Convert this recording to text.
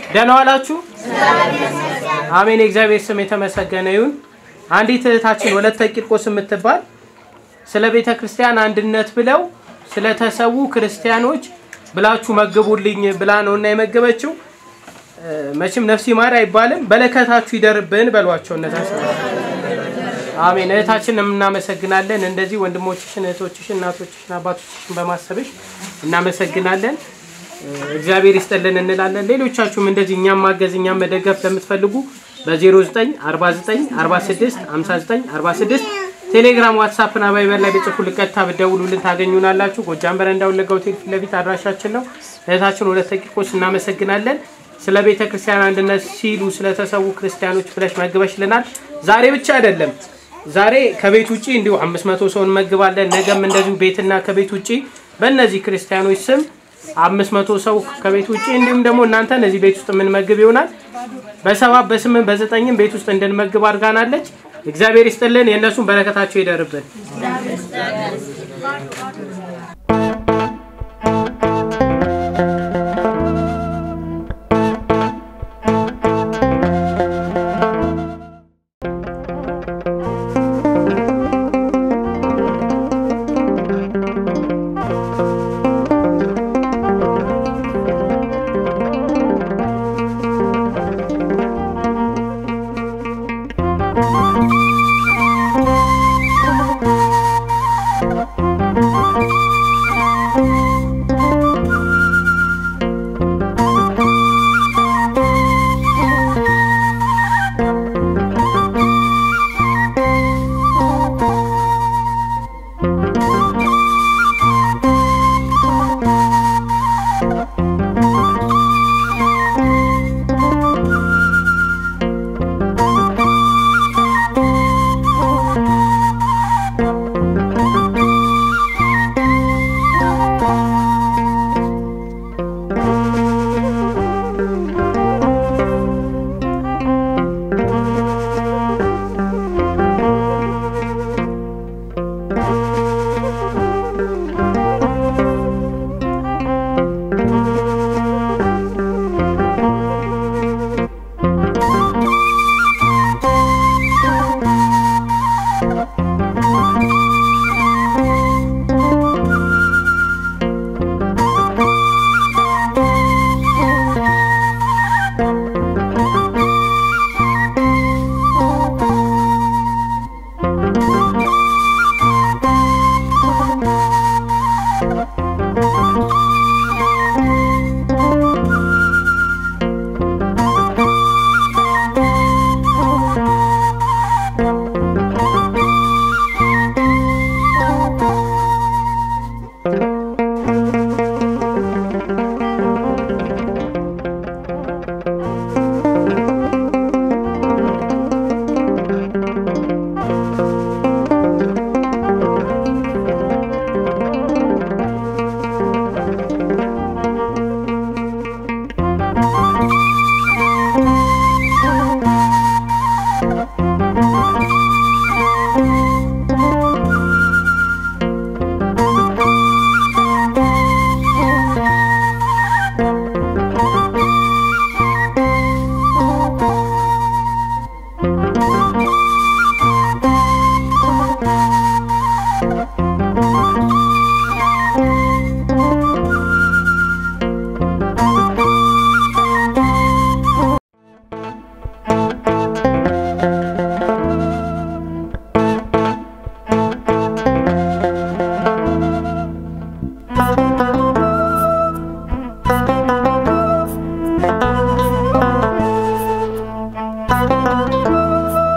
ደህና ዋላችሁ? አሜን። የእግዚአብሔር ስም የተመሰገነ ይሁን። አንዲት እህታችን ወለተ ቂርቆስ የምትባል ስለ ቤተ ክርስቲያን አንድነት ብለው ስለተሰዉ ክርስቲያኖች ብላችሁ መግቡልኝ ብላ ነው እና የመገበችው። መቼም ነፍሲ ማር አይባልም። በለከታችሁ ይደርብን በሏቸው እነታችን። አሜን። እህታችን እናመሰግናለን። እንደዚህ ወንድሞችሽን፣ እህቶችሽን፣ እናቶችሽን፣ አባቶችሽን በማሰብሽ እናመሰግናለን። እግዚአብሔር ይስጥልን እንላለን። ሌሎቻችሁም እንደዚህ እኛም ማገዝ እኛም መደገፍ ለምትፈልጉ በ0949465946 ቴሌግራም፣ ዋትሳፕ እና ቫይበር ላይ በጽፉ ልቀጥታ ብደውሉልን ታገኙናላችሁ። ጎጃም በረንዳ ወለጋ ሆቴል ፊት ለፊት አድራሻችን ነው። እህታችን ወለተ ቂርቆስ እናመሰግናለን። ስለ ቤተ ክርስቲያን አንድነት ሲሉ ስለተሰዉ ክርስቲያኖች ብለሽ መግበሽልናል። ዛሬ ብቻ አይደለም ዛሬ ከቤት ውጪ እንዲሁ አምስት መቶ ሰው እንመግባለን። ነገም እንደዚሁ ቤትና ከቤት ውጪ በእነዚህ ክርስቲያኖች ስም አምስት መቶ ሰው ከቤት ውጪ እንዲሁም ደግሞ እናንተን እዚህ ቤት ውስጥ የምንመግብ ይሆናል። በሰባት በስምንት በዘጠኝም ቤት ውስጥ እንድንመግብ አድርጋናለች። እግዚአብሔር ይስጥልን። የእነሱን በረከታቸው ይደርብን።